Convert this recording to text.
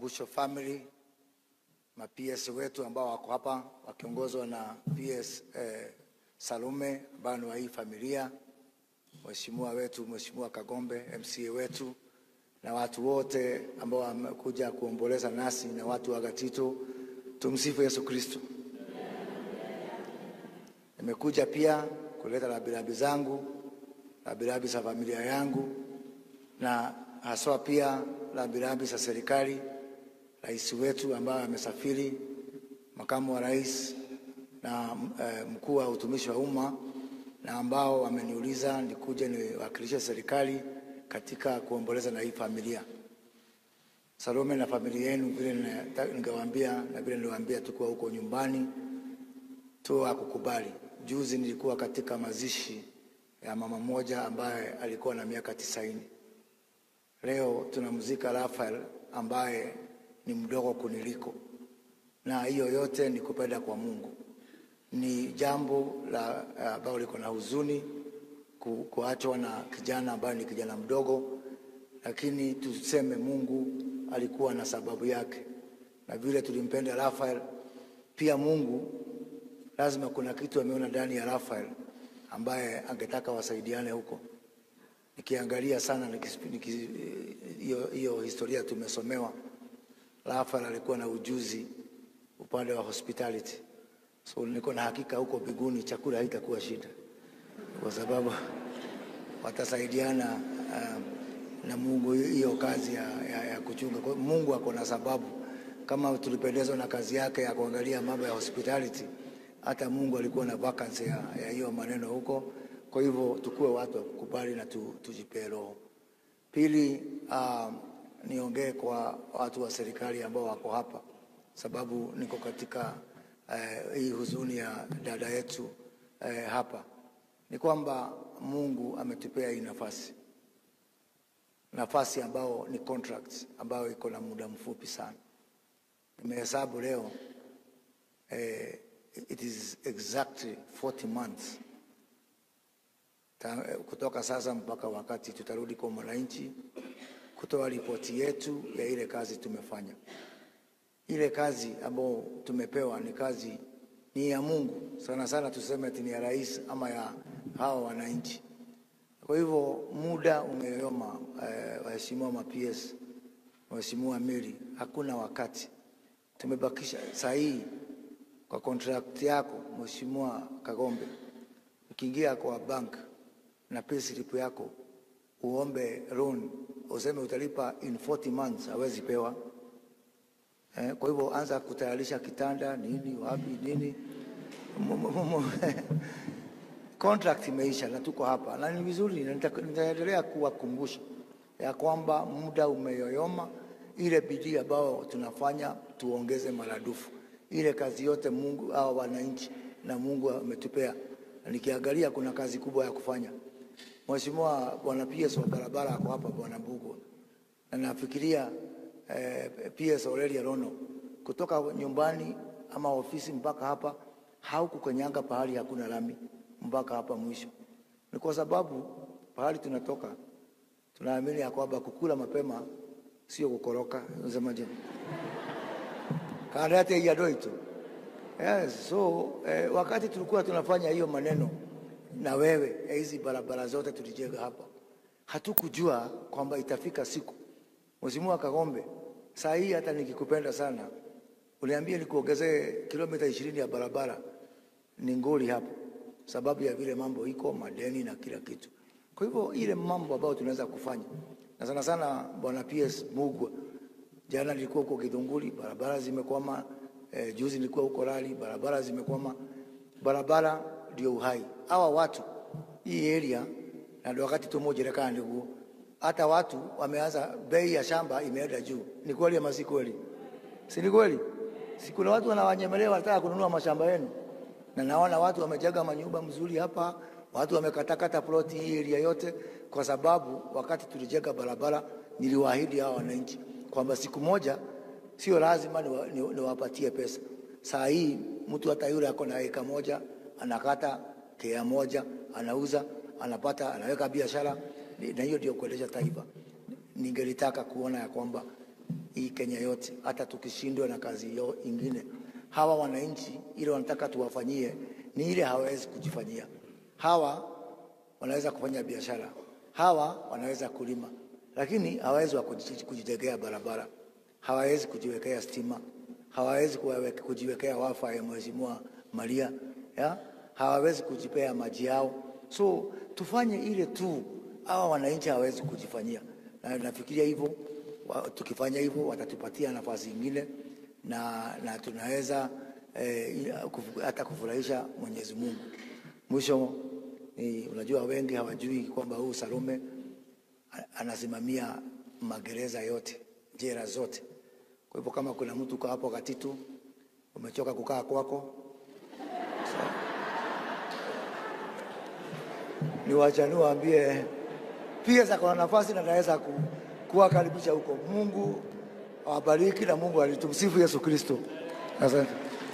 Busho family, ma PS wetu ambao wako hapa wakiongozwa na PS eh, Salume ambao ni wa hii familia, mheshimiwa wetu Mheshimiwa Kagombe MCA wetu na watu wote ambao wamekuja kuomboleza nasi na watu wa Gatito. Tumsifu Yesu Kristo. Nimekuja pia kuleta rabirabi zangu, rabirabi za familia yangu na haswa pia rabirabi za serikali, rais wetu ambaye amesafiri, makamu wa rais na eh, mkuu wa utumishi wa umma na ambao wameniuliza nikuje niwakilishe serikali katika kuomboleza na hii familia. Salome na familia yenu, vile ningewaambia na vile niliwaambia tukiwa huko nyumbani tu akukubali. Juzi nilikuwa katika mazishi ya mama mmoja ambaye alikuwa na miaka tisaini. Leo tunamzika Rafael ambaye ni mdogo kuniliko, na hiyo yote ni kupenda kwa Mungu. Ni jambo la ambalo liko na huzuni ku, kuachwa na kijana ambaye ni kijana mdogo, lakini tuseme Mungu alikuwa na sababu yake, na vile tulimpenda Rafael, pia Mungu lazima kuna kitu ameona ndani ya Rafael ambaye angetaka wasaidiane huko. Nikiangalia sana hiyo hiyo historia tumesomewa, Rafael alikuwa na ujuzi upande wa hospitality, so niko na hakika huko biguni chakula haitakuwa shida, kwa sababu watasaidiana um, na Mungu hiyo kazi ya, ya, ya kuchunga. Kwa Mungu ako na sababu, kama tulipendezwa na kazi yake ya kuangalia mambo ya hospitality hata Mungu alikuwa na vacancy ya hiyo maneno huko. Kwa hivyo tukuwe watu wa kukubali na tu, tujipee roho. Pili, uh, niongee kwa watu wa serikali ambao wako hapa, sababu niko katika uh, hii huzuni ya dada yetu uh, hapa, ni kwamba Mungu ametupea hii nafasi, nafasi ambao ni contract ambayo iko na muda mfupi sana. Nimehesabu leo eh, it is exactly 40 months Ta, kutoka sasa mpaka wakati tutarudi kwa mwananchi kutoa ripoti yetu ya ile kazi tumefanya. Ile kazi ambayo tumepewa ni kazi ni ya Mungu sana sana, tuseme ati ni ya rais ama ya hawa wananchi. Kwa hivyo muda umeyoyoma, eh, waheshimiwa ma PS, waheshimiwa Miri, hakuna wakati tumebakisha sahihi kwa contract yako Mheshimiwa Kagombe, ukiingia kwa bank na pay slip yako uombe loan useme utalipa in 40 months, hawezi pewa eh. Kwa hivyo anza kutayarisha kitanda nini wapi nini contract imeisha na tuko hapa, na ni vizuri, nitaendelea kuwakumbusha ya kwamba muda umeyoyoma. Ile bidii ambayo tunafanya tuongeze maradufu ile kazi yote Mungu au wananchi na Mungu ametupea. Nikiangalia kuna kazi kubwa ya kufanya. Mheshimiwa Bwana PS wa barabara ako hapa, Bwana Mbugua, na nafikiria eh, PS Aurelia Rono kutoka nyumbani ama ofisi mpaka hapa haukukanyanga pahali hakuna lami mpaka hapa mwisho. Ni kwa sababu pahali tunatoka tunaamini ya kwamba kukula mapema sio kukoroka. Unasemaje? karate ya doito. Yes, so eh, wakati tulikuwa tunafanya hiyo maneno na wewe hizi barabara zote tulijenga hapa, hatukujua kwamba itafika siku. Mheshimiwa Kagombe, saa hii hata nikikupenda sana, uliambia nikuongezee kilomita ishirini ya barabara ni ngoli hapo, sababu ya vile mambo iko madeni na kila kitu. Kwa hivyo ile mambo ambayo tunaweza kufanya na sana sana, bwana PS Mugwa Jana nilikuwa huko Kidunguri, barabara zimekwama. Eh, juzi nilikuwa huko Rali, barabara zimekwama. Barabara ndio uhai. Hawa watu hii area na ndio wakati tumojerekana ndugu, hata watu wameanza, bei ya shamba imeenda juu. Ni kweli ama si kweli? Si ni kweli? Si kuna watu wanawanyemelea, wanataka kununua mashamba yenu, na naona watu wamejaga manyumba mzuri hapa, watu wamekatakata ploti hii area yote, kwa sababu wakati tulijenga barabara niliwaahidi hawa wananchi kwamba siku moja sio lazima niwapatie ni, ni pesa. Saa hii mtu hata yule ako na eka moja anakata kea moja anauza anapata anaweka biashara, na hiyo ndio kuendesha taifa. Ningelitaka kuona ya kwamba hii Kenya yote, hata tukishindwa na kazi yo ingine. Hawa wananchi ile wanataka tuwafanyie ni ile hawawezi kujifanyia. Hawa wanaweza kufanya biashara, hawa wanaweza kulima, lakini hawawezi wa kuji- kujijengea barabara, hawawezi kujiwekea stima, hawawezi kuwawe- kujiwekea wafa ya Mheshimiwa Maria ya? hawawezi kujipea maji yao. So tufanye ile tu, hawa wananchi hawawezi kujifanyia, na nafikiria hivyo wa- tukifanya hivyo watatupatia nafasi ingine na, na tunaweza eh, kufu- hata kufurahisha Mwenyezi Mungu. Mwisho ni unajua, wengi hawajui kwamba huyu Salome a- anasimamia magereza yote, jela zote. Kwa hivyo kama kuna mtu uko hapo Katitu, umechoka kukaa kwako, ni wachani waambie pia za kuna nafasi na naweza ku, kuwakaribisha huko. Mungu awabariki na Mungu alitumsifu Yesu Kristo. Asante.